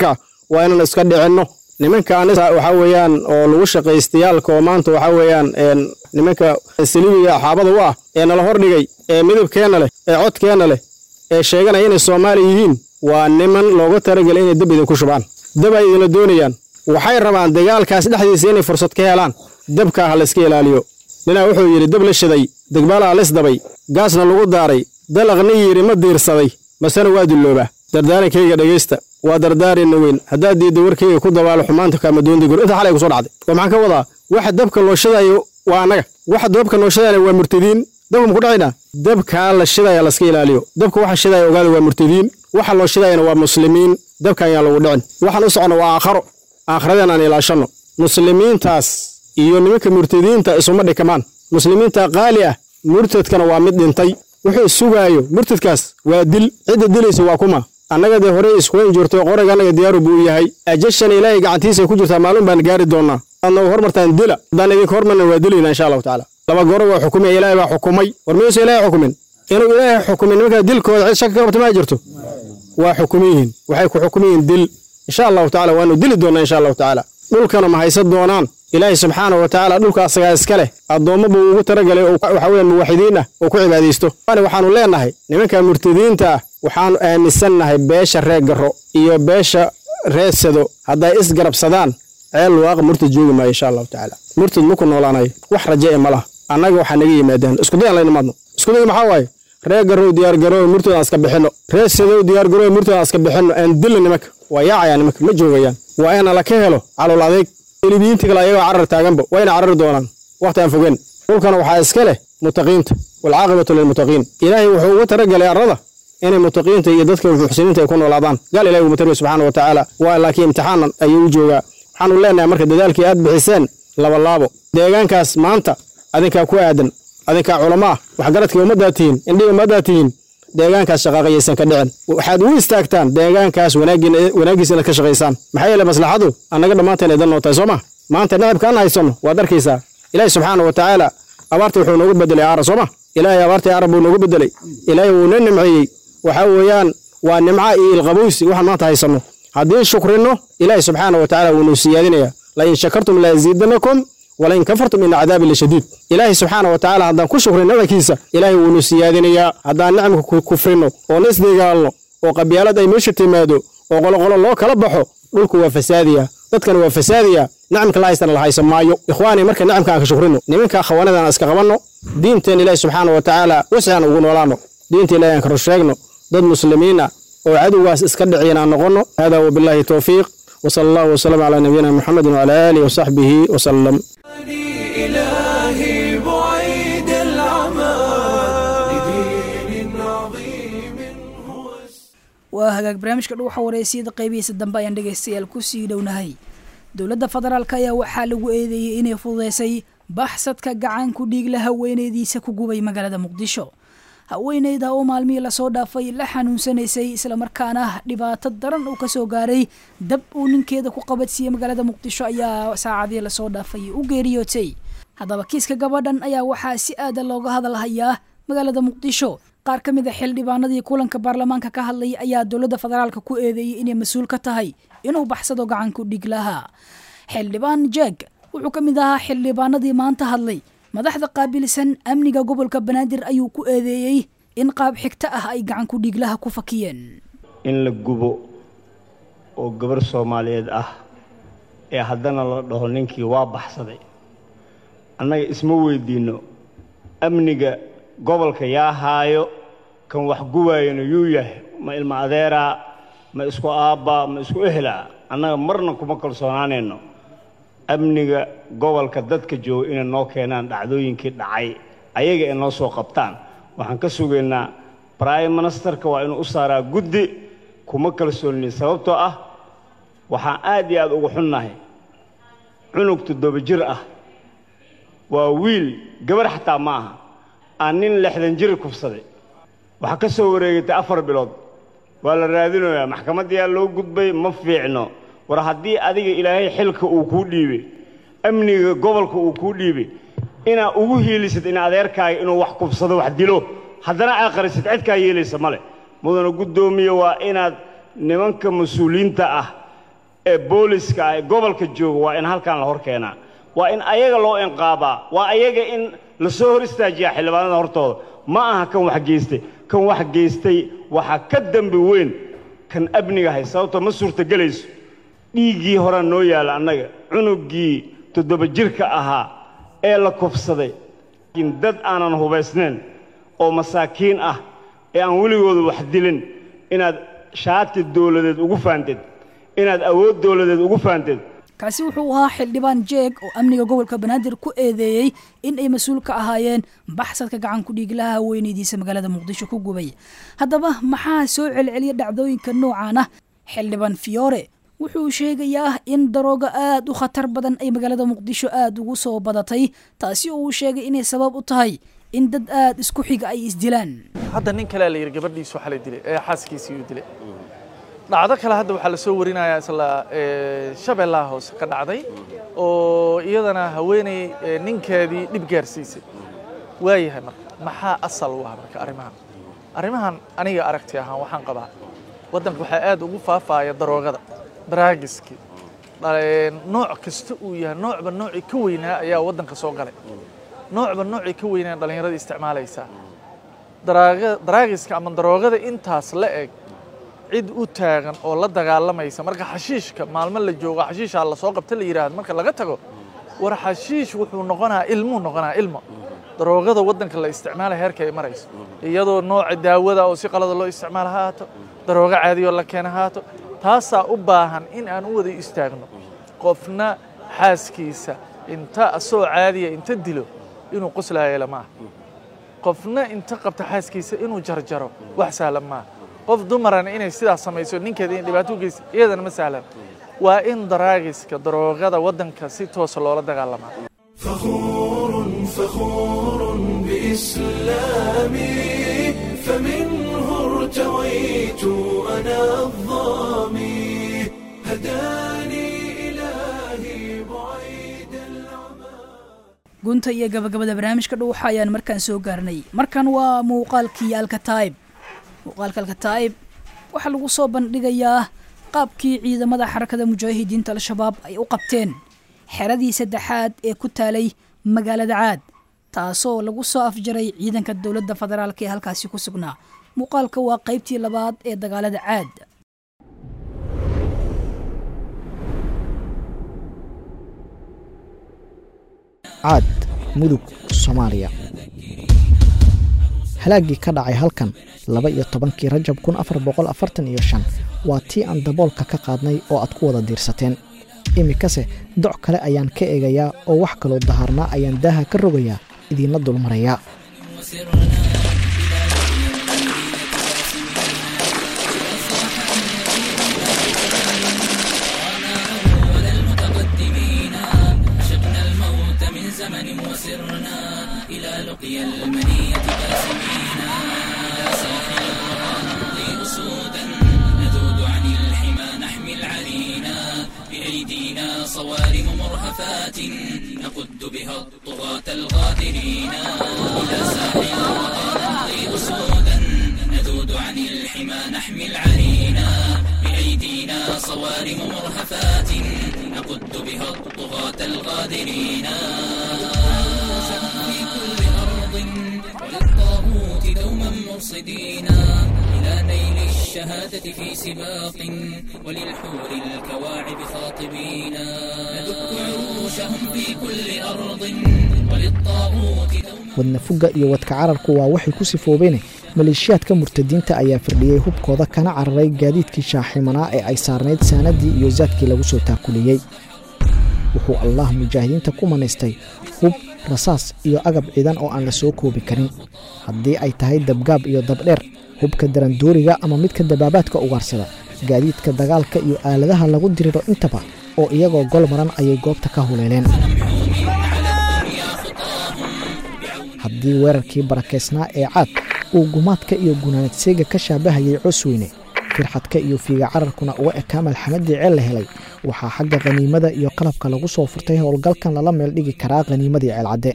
waa inaan iska dhicinno nimanka anisa waxaa weeyaan oo lagu shaqaystayaalka oo maanta waxaa weeyaan nimanka saliibiga xaabada u ah ee nala hordhigay ee midabkeenna leh ee codkeenna leh ee sheeganaya inay soomaali yihiin waa niman looga talagelay inay dab idinku shubaan dab ay idinla doonayaan waxay rabaan dagaalkaas dhexdiisa inay fursad ka helaan dabkaa ha layska ilaaliyo ninaa wuxuu yidhi dab la shiday degbaalaa lisdabay gaasna lagu daaray dalaqni yidhi ma diirsaday masena waa dulloobaa dardaarankayga dhegaysta waa dardaarinna weyn haddaad diidda warkayga ku dabaalo xumaanta kaamadoondigor inta xalay ku soo dhacday oo maxaan ka wadaa waxa dabka loo shidaayo waa annaga waxa dabka loo shidaayana waa murtadiin dabka muku dhacaynaa dabkaa la shidaya laska ilaaliyo dabka waxa shidaya ogaada waa murtadiin waxa loo shidaayana waa muslimiin dabka ayaan lagu dhicin waxaan u soconna waa aakharo aakhiradan aan ilaashanno muslimiintaas iyo nimanka murtadiinta isuma dhikamaan muslimiinta qaali ah murtadkana waa mid dhintay wuxuu sugaayo murtadkaas waa dil cidda dilaysa waa kuma annaga dee horey iskuweyn jirto qorayga annaga diyaaru buu yahay ajashan ilaahay gacantiisa ku jirtaa maalin baan gaari doonnaa adna hormartaan dila haddaan idinka hormarna waa dilayna insha allahu tacaala laba goro waa xukumay ilaahay baa xukumay war miyuusa ilaahay xukumin inuu ilaahay xukumin nimankaa dilkooda cid shaki ka qabta maa jirto waa xukumin yihiin waxay ku xukumin yihiin dil insha allahu tacaala waanu dili doonnaa insha allahu tacaala dhulkana ma haysan doonaan ilaahay subxaana wa tacaala dhulka asagaa iska leh addoommo buu ugu talagalay oo waxa weeyaan muwaxidiin ah oo ku cibaadaysto ani waxaanu leenahay nimanka murtadiinta ah waxaanu aaminsannahay beesha reer garro iyo beesha reer sado hadday isgarabsadaan ceel waaqa murtad joogi maayo insha allahu tacaala murtad maku noolaanayo wax raje e ma laha annaga waxaa naga yimaadaan iskudayan layna maadno iskuday maxaa waaye reer garrow diyaargaroow murtad aan iska bixinno reer sadow diyaargaroow murtad aan iska bixinno aan dilna nimanka waa yaacayaan nimanka ma joogayaan waa ina la ka helo calool adeeg elibiyiinta kale ayagoo carar taaganba waa ina carari doonaan wakhti aan fogeen dhulkana waxaa iska leh mutaqiinta waalcaaqibatu lilmutaqiin ilaahay wuxuu ugu talagalay arrada inay mutaqiinta iyo dadka muxsiniinta ay ku noolaadaan gaal ilahi uguma tarbiya subxaana wa tacaala waa laakiin imtixaanan ayuu u joogaa waxaanu leenahay marka dadaalkii aad bixiseen labalaabo deegaankaas maanta adinkaa ku aadan adinkaa culamo ah waxgaradkii ummaddaa tihiin indhii ummaddaa tihiin deegaankaas shaqaaqayaysan ka dhicin waxaad u istaagtaan deegaankaas wanaaggiisa inaad ka shaqaysaan maxaa yeele maslaxadu annaga dhammaanteen ay dan noo tahay soo ma maanta nacibka aan haysanno waad arkaysaa ilaahi subxaana wa tacaala abaarta wuxuu noogu bedelay aara soo ma ilaahay abaartii arab buu noogu bedelay ilaahay wuu na nimceeyey waxaa weeyaan waa nimca iyo ilqabowsi waxaan maanta haysanno haddii shukrinno ilaahay subxaana wa tacaala wuu noo siyaadinayaa lain shakartum layaziidanakum walain kafartum ina cadaabi lashadiid ilaahay subxaana wa tacaala haddaan ku shukrin nicmkiisa ilaahay wuu nu siyaadinayaa haddaan nicmka kufrinno oo na isdagaalno oo qabyaalad ay meesha timaado oo qoloqolo loo kala baxo dhulku waa fasaadiya dadkana waa fasaadiya nicmka la haystana la haysan maayo ikhwaani marka nicmka aan ka shukrino nimanka khawanadan aan iska qabanno diinteen ilaahi subxaana wa tacaala wasi aan ugu noolaano diinta ilahi aan ka rusheegno dad muslimiin ah oo cadowgaas iska dhiciyan aan noqonno hada wabillahi towfiiq وصلى الله وسلم على نبينا محمد وعلى آله وصحبه وسلم إلهي بعيد العمى لدين عظيم waa hagaag barnaamijka dhuuxa wareysiyada qaybihiisa dambe ayaan dhegaystayaal ku sii dhownahay dowladda federaalk ayaa waxaa lagu eedeeyey inay fududeysay baxsadka gacan ku dhiigla haweeneydiisa ku gubay magaalada muqdisho haweeneyda oo maalmihii lasoo dhaafay la xanuunsanaysay islamarkaana dhibaato daran uu kasoo gaaray dab uu ninkeeda ku qabadsiiyey magaalada muqdisho ayaa saacadii lasoo dhaafay u geeriyootay haddaba kiiska gabadhan ayaa waxaa si aada looga hadalhayaa magaalada muqdisho qaar ka mid a xildhibaanadii kulanka baarlamaanka ka hadlayay ayaa dowladda federaalka ku eedeeyey inay mas-uul ka tahay inuu baxsado gacanku dhig lahaa xildhibaan jeeg wuxuu ka mid ahaa xildhibaanadii maanta hadlay madaxda qaabilsan amniga gobolka banaadir ayuu ku eedeeyey in qaab xigto ah ay gacanku dhiiglaha ku fakiyeen in la gubo oo gabar soomaaliyeed ah ee haddana la dhaho ninkii waa baxsaday annaga isma weydiinno amniga gobolka yaa haayo kan wax gubaayana yuu yahay ma ilma adeeraa ma isku aabbaa ma isku ehelaa annaga marna kuma kalsoonaanayno amniga gobolka dadka jooga inay noo keenaan dhacdooyinkii dhacay ayaga ay noo soo qabtaan waxaan ka sugaynaa brime ministerka waa inuu u saaraa guddi kuma kalsoonin sababtoo ah waxaan aad iyo aad ugu xunnahay cunug toddoba jir ah waa wiil gabar xataa ma aha aan nin lixdan jir kufsaday waxaa ka soo wareegatay afar bilood waa la raadinayaa maxkamaddiyaa loo gudbay ma fiicno war haddii adiga ilaahay xilka uu kuu dhiibay amniga gobolka uu kuu dhiibay inaa ugu hiilisid in adeerkaaga inuu wax kufsado wax dilo haddana aa qarisid cidkaa yeelaysa male mudana guddoomiye waa inaad nimanka mas-uuliyiinta ah ee booliska ah ee gobolka jooga waa in halkan la hor keenaa waa in ayaga loo inqaabaa waa ayaga in la soo hor istaajiyaa xildhibaanada hortooda ma aha kan wax geystay kan wax geystay waxaa ka dembi weyn kan amniga hay sababtoo ma suurtagelayso dhiiggii horaa noo yaalla annaga cunuggii toddoba jirka ahaa ee la kufsaday laakiin dad aanan hubaysnayn oo masaakiin ah ee aan weligooda wax dilin inaad shaati dowladeed ugu faantid inaad awood dowladeed ugu faantid kaasi wuxuu ahaa xildhibaan jeeg oo amniga gobolka banaadir ku eedeeyey in ay mas-uul ka ahaayeen baxsadka gacan ku dhiiglaha haweenaydiisa magaalada muqdisho ku gubay haddaba maxaa soo celceliya dhacdooyinka noocan ah xildhibaan fiyoore wuxuu sheegayaa in darooga aada u khatar badan ay magaalada muqdisho aada ugu soo badatay taasi oo uu sheegay inay sabab u tahay in dad aada isku xiga ay isdilaan hadda nin kalea la yidhi gabadhiisu waxa la dilay ee xaaskiisii uu dilay dhacdo kale hadda waxaa la soo warinayaa isla shabeellaha hoose ka dhacday oo iyadana haweeney ninkeedii dhib gaarsiisay waayahay marka maxaa asal u ah marka arrimahan arrimahan aniga aragti ahaan waxaan qabaa waddanka waxaa aad ugu faafaaya daroogada daraagiskii nooc kasta uu yahay noocba noocii ka weynaa ayaa waddanka soo galay noocba noocii ka weynaa dhallinyarada isticmaalaysaa daraagiska ama daroogada intaas la eg cid u taagan oo la dagaalamaysa marka xashiishka maalmo la joogo xashiishaa lasoo qabta la yidhaahdo marka laga tago war xashiish wuxuu noqonaa ilmuu noqonaa ilmo daroogada waddanka la isticmaalaya heerka ay marayso iyadoo nooca daawada oo si qalada loo isticmaala ha haato daroogo caadiyoo la keena ha haato taasaa u baahan in aan u wada istaagno qofna xaaskiisa inta asoo caadiya inta dilo inuu qoslaayela maaha qofna inta qabta xaaskiisa inuu jarjaro wax sahlan maaha qof dumarana inay sidaas samayso ninkeeda in dhibaato u geysa iyadana ma sahlan waa in daraagiska daroogada waddanka si toosa loola dagaalamaa فخور فخور بإسلامي فمنه ارتويت أنا الظامي هداني إلهي بعيد gunta iyo gabagabada barnaamijka dhuuxa ayaan markaan soo gaarnay markan waa muuqaalkii alkataib muuqaalka alkataib waxaa lagu soo bandhigayaa qaabkii ciidamada xarakada mujaahidiinta al-shabaab ay u qabteen xeradii saddexaad ee ku taalay magaalada caad taasoo lagu soo afjaray ciidanka dowladda federaalk ee halkaasi ku sugnaa muuqaalka waa qaybtii labaad ee dagaalada caad caad mudug soomaaliya halaaggii ka dhacay halkan laba iyo tobankii rajab kun afar boqol afartan iyo shan waa tii aan daboolka ka qaadnay oo aad ku wada diirsateen iminkase doc kale ayaan ka eegayaa oo wax kaloo dahaarnaa ayaan daaha ka rogayaa idiinla dulmarayaa صوارم مرهفات نقد بها الطغاة الغادرين إلى ساحل نمضي أسودا نذود عن الحمى نحمي العرينا بأيدينا صوارم مرهفات نقد بها الطغاة الغادرين في كل أرض وللطاغوت دوما مرصدين إلى نيل الشهادة في سباق وللحور الكواعب خاطبين ندك عروشهم في كل أرض وللطاغوت wadna fugga iyo wadka cararku waa waxay ku sifoobeene maleeshiyaadka murtadiinta ayaa firdhiyey hubkooda kana cararay gaadiidkii shaaximanaa ee ay saarnayd saanadii iyo saadkii lagu soo taakuliyey wuxuu allah mujaahidiinta ku manaystay hub rasaas iyo agab ciidan oo aan la soo koobi karin haddii ay tahay dabgaab iyo dabdheer hubka darandooriga ama midka dabaabaadka ugaarsada gaadiidka dagaalka iyo aaladaha lagu diriro intaba oo iyagoo gol maran ayay goobta ka huleeleen haddii weerarkii barakaysnaa ee caad uu gumaadka iyo gunaanadseega ka shaabahayay cosweyne firxadka iyo fiiga cararkuna uga ekaa malxamadii ceel la helay waxaa xagga khaniimada iyo qalabka lagu soo furtay howlgalkan lala meel dhigi karaa khaniimadii ceelcadde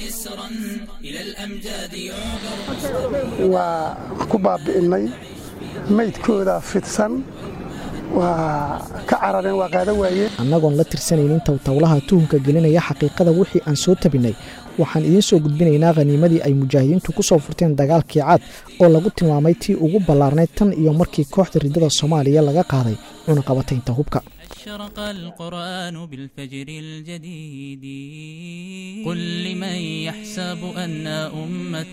اليوم جسرا إلى الأمجاد يعبر waa ku baabi'inay maydkooda fidsan waa ka carareen waa qaada waayeen annagoon la tirsanaynin towtowlaha tuhunka gelinaya xaqiiqada wixii aan soo tabinnay waxaan idiin soo gudbinaynaa khaniimadii ay mujaahidiintu ku soo furteen dagaalkii caad oo lagu tilmaamay tii ugu ballaarnayd tan iyo markii kooxda riddada soomaaliya laga qaaday cunaqabataynta hubka أشرق القرآن بالفجر الجديد قل لمن يحسب أن أمة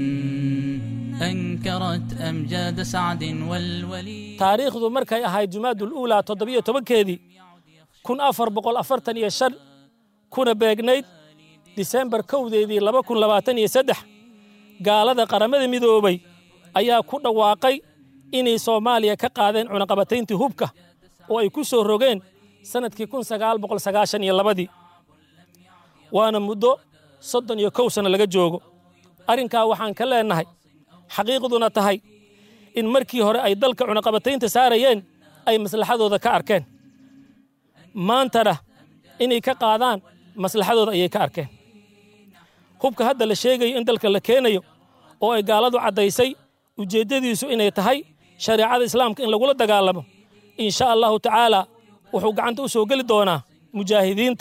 أنكرت أمجاد سعد والولي taariikhdu markay ahayd jumaadul uulaa toddobiyo tobankeedii kun afar boqol afartan iyo shan kuna beegnayd disembar kowdeedii laba kun labaatan iyo saddex gaalada qaramada midoobay ayaa ku dhawaaqay inay soomaaliya ka qaadeen cunaqabatayntii hubka oo ay ku soo rogeen sannadkii kun sagaal boqol sagaashan iyo labadii waana muddo soddon iyo kow sanno laga joogo arrinkaa waxaan ka leennahay xaqiiqduna tahay in markii hore ay dalka cunaqabataynta saarayeen ay maslaxadooda ka arkeen maantana inay ka qaadaan maslaxadooda ayay ka arkeen hubka hadda la sheegayo in dalka la keenayo oo ay gaaladu caddaysay ujeeddadiisu inay tahay shareecada islaamka in lagula dagaalamo in sha allahu tacaala wuxuu gacanta u soo geli doonaa mujaahidiinta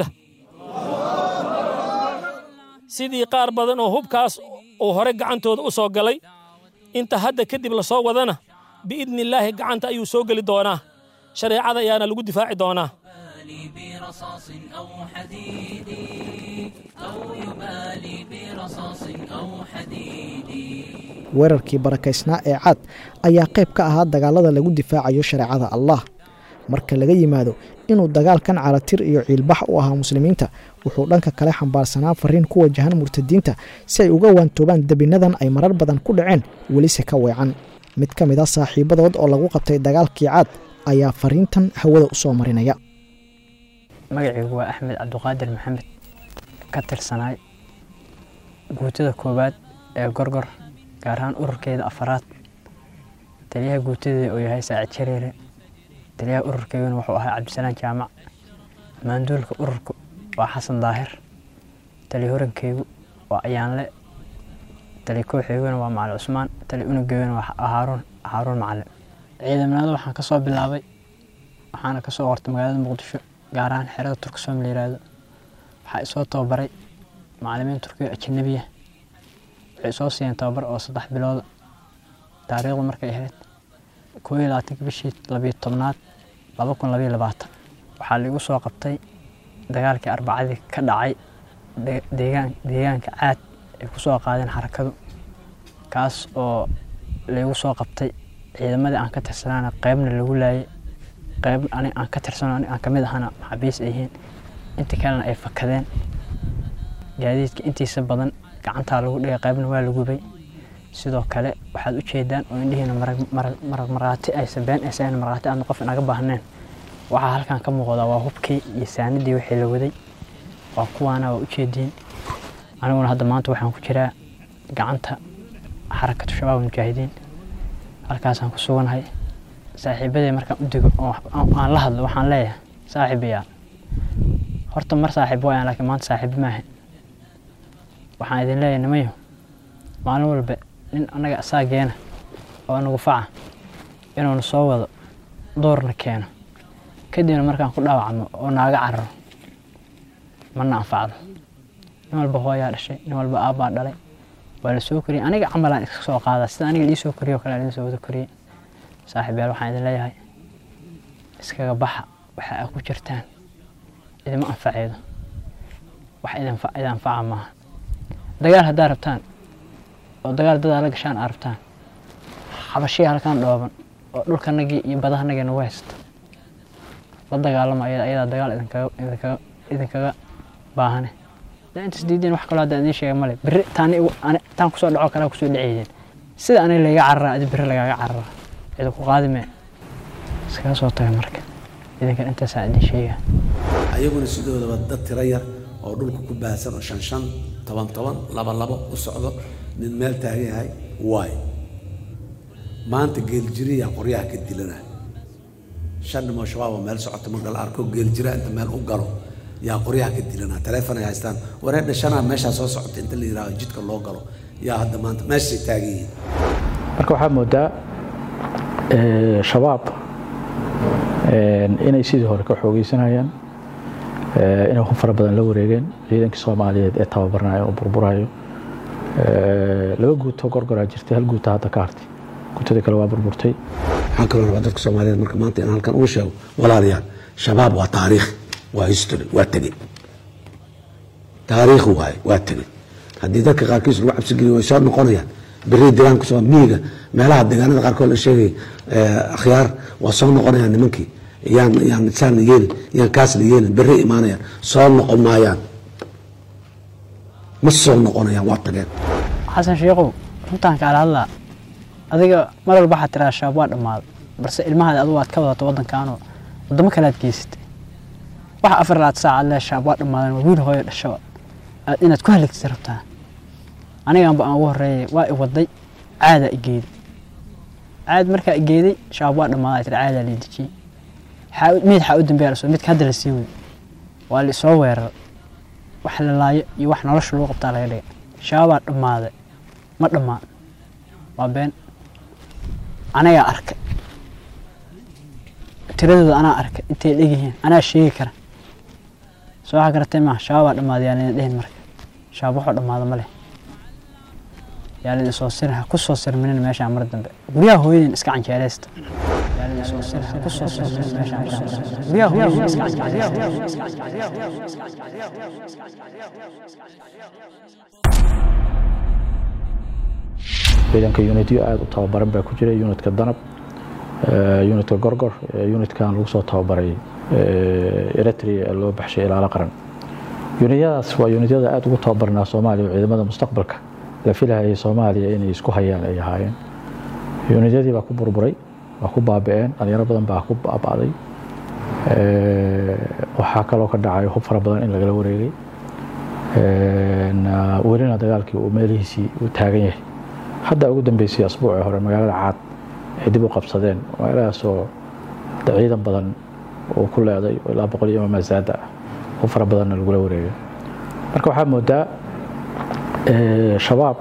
sidii qaar badan oo hubkaas uu hore gacantooda u soo galay inta hadda kadib la soo wadana biidni illaahi gacanta ayuu soo geli doonaa shareecada ayaana lagu difaaci doonaa برصاص أو حديد أو يبالي برصاص أو حديد weerarkii barakaysnaa ee caad ayaa qayb ka ahaa dagaalada lagu difaacayo shareecada allah marka laga yimaado inuu dagaalkan caratir iyo ciilbax u ahaa muslimiinta wuxuu dhanka kale xambaarsanaa fariin ku wajahan murtadiinta si ay uga waantoobaan debinadan ay marar badan ku dhaceen welise ka weecan mid ka mid a saaxiibadood oo lagu qabtay dagaalkii caad ayaa fariintan hawada u soo marinaya magacaygu waa axmed cabduqaadir maxamed ka tirsanaay guutada koowaad ee gorgor gaar ahaan ururkeeda afaraad taliyaha guutadeeda uu yahay saacid jareere taliyaha ururkeyguna wuxuu ahaa cabdisalaan jaamac maanduulka ururku waa xasan daahir tali horankeygu waa ayaanle tali kooxeyguna waa macali cusmaan tali unugeyguna waa haaruun haaruun macalin ciidamnimada waxaan ka soo bilaabay waxaana ka soo qortay magaalada muqdisho gaar ahaan xerada turksom la yiraahdo waxaa isoo tababaray macalimiin turkiyo ajanabiya waxay isoo siiyeen tababar oo saddex bilooda taariikhdu markay ahayd koo iyo labaatanka bishii labiyo tobnaad laba kun labayo labaatan waxaa laigu soo qabtay dagaalkii arbacadii ka dhacay deegaan deegaanka caad ay ku soo qaadeen xarakadu kaas oo laigu soo qabtay ciidamadii aan ka tirsanaana qeybna lagu laayay qayb ani aan ka tirsano ani aan kamid ahana maxaabiis ay yihiin inta kalena ay fakadeen gaadiidka intiisa badan gacantaa lagu dhigay qaybna waa la gubay sidoo kale waxaad u jeedaan oo indhihiina marag markhaati aysan been aysan markhaati aadna qof inaga baahneen waxaa halkan ka muuqdaa waa hubkii iyo saanadii wixii la waday waa kuwaana waa u jeediin aniguna hadda maanta waxaan ku jiraa gacanta xarakatu shabaab mujaahidiin halkaasaan ku suganahay saaxiibadey markaan u digo aan la hadlo waxaan leeyahay saaxiibayaal horta mar saaxiib waayaan laakiin maanta saaxiibo maahan waxaan idin leeyahay nimayo maalin walba nin annaga asaageena oo nagu faca inuuna soo wado doorna keeno kadibna markaan ku dhaawacno oo naaga cararo mana anfacdo nin walba hooyaa dhashay nin walba aabbaa dhalay waa la soo koriyey aniga camalaan iska soo qaadaa sida aniga lii soo koriyo kale idin soo wada koriyey saaxiibayaal waxaan idin leeyahay iskaga baxa waxa aad ku jirtaan idima anfaceedo wax idin anfaca maaha dagaal haddaa rabtaan oo dagaal dadaa la gashaan aad rabtaan xabashiya halkan dhooban oo dhulkanagii iyo badahanagii nagu haysta la dagaalama ayadaa dagaal idinkaga baahane daa intaas diideen wax kaloo hadda idiin sheega male berri taan kusoo dhaco kalea kusoo dhaceydeen sida aniga layga cararaa adi berri lagaaga cararaa cidi ku qaadi mee iskaga soo taga marka idinkan intaasaan idin sheega ayaguna sidoodaba dad tiro yar oo dhulka ku baahsan oo shan shan toban toban laba labo u socdo mid meel taagan yahay waay maanta geeljiriyaa qoryaha ka dilana shan nimoo shabaab oo meel socota marka la arko geeljira inta meel u galo yaa qoryaha ka dilana taleefon ay haystaan wareedha shanaa meeshaa soo socota inta la yidhahdo jidka loo galo yaa hadda maanta meeshay taagan yihiin marka waxaa moodaa shabaab inay sidii hore ka xoogeysanayaan inay ku fara badan la wareegeen ciidankii soomaaliyeed ee tababarnayo oo burburayo laba guuto gorgoraa jirtay hal guuta hadda ka hartay guutadii kale waa burburtay waxaan kaloo rabaa dadka soomaaliyeed marka maanta in halkan uu sheego walaalayaal shabaab waa taariikh waa history waa tegey taariikh waaye waa tegey haddii dadka qaarkiis lagu cabsigeliyo way soo noqonayaan beri deegaanka soo miyiga meelaha deegaanada qaarkood la sheegay akhyaar waa soo noqonayaan nimankii yaan yaan saan la yeelin yaan kaas la yeelin beri imaanayaan soo noqon maayaan ma soo noqonayaan waa tageen xasan sheekhow runtaan kaala hadlaa adiga mar walba waxaad tiraa shabaab waa dhammaaday balse ilmahaada adigu aad ka wadato waddankaanoo waddamo kale aad geysatay waxa afar laad saacaad lee shabaab waa dhammaadan waa wiil hooyo dhashaba aad inaad ku haligtay rabtaa anigaanba aan ugu horreeyay waa i waday caadaa i geeday caad markaa i geeday shabaab waa dhammaaday tiri caadaa la dejiyey mid xaa u dambeeya lasoo midka hadda la sii wey waa la isoo weerar wax la laayo iyo wax nolosha lagu qabtaa laga dhigay shabaabaa dhammaaday ma dhammaan waa been anagaa arkay tiradooda anaa arkay intay dhegyihiin anaa sheegi kara soo waxaa garatay maaha shabaabaa dhammaaday yaa layna dhehin marka shabaab waxuu dhammaada ma leh yaa layna soo sirin ha ku soo sirminin meeshaan mar dambe guryaha hooyadin iska canjeereysta yaa layna soo sirin ha ku soo sirminin meeshaan mar dambe guryaha hooyadin iska ciidanka unityo aada u tababaran baa ku jira unitka danab unitka gorgor unitkan lagu soo tababaray eritrea ee loo baxshay ilaalo qaran unityadaas waa unityada aada ugu tababarnaa soomaaliya oo ciidamada mustaqbalka la filahayay soomaaliya inay isku hayaan ay ahaayeen unityadii baa ku burburay waa ku baabi'een dhalinyaro badan baa ku baaba'day waxaa kaloo ka dhacay hub fara badan in lagala wareegay welina dagaalkii uu meelihiisii uu taagan yahay hadda ugu dambeysay asbuucii hore magaalada caad ay dib u qabsadeen magaaladaasoo ciidan badan uu ku leeday oo ilaa boqol iyo mamasaada ah hub fara badanna lagula wareegay marka waxaa moodaa shabaab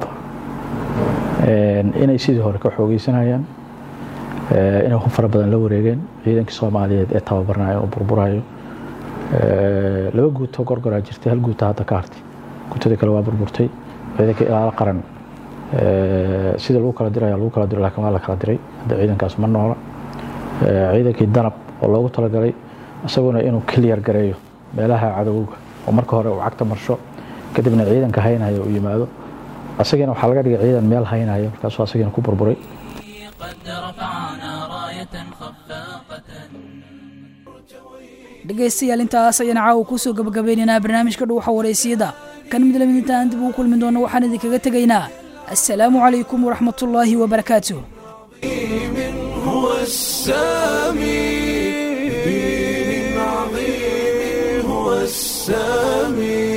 inay sidii hore ka xoogeysanayaan inay hub fara badan la wareegeen ciidankii soomaaliyeed ee tababarnayo oo burburayo laba guuto gorgoraa jirtay hal guuta hadda ka hartay guutadii kale waa burburtay ciidankii ilaalo qaran sida lagu kala diraya lagu kala diro laakiin waa la kala diray hadda ciidankaas ma noola ciidankii danab oo loogu talagalay isaguna inuu kiliyar gareeyo meelaha cadowga oo marka hore uu cagta marsho kadibna ciidanka haynaya uu yimaado asagina waxaa laga dhigay ciidan meel haynaya markaasuu asagina ku burburay dhegaystayaal intaas ayaan caawa kusoo gabagabeynaynaa barnaamijka dhuuxa wareysiyada kan mid lamid intaan dib ugu kulmi doono waxaan idinkaga tegaynaa السلام عليكم ورحمة الله وبركاته هو السامي دين عظيم هو السامي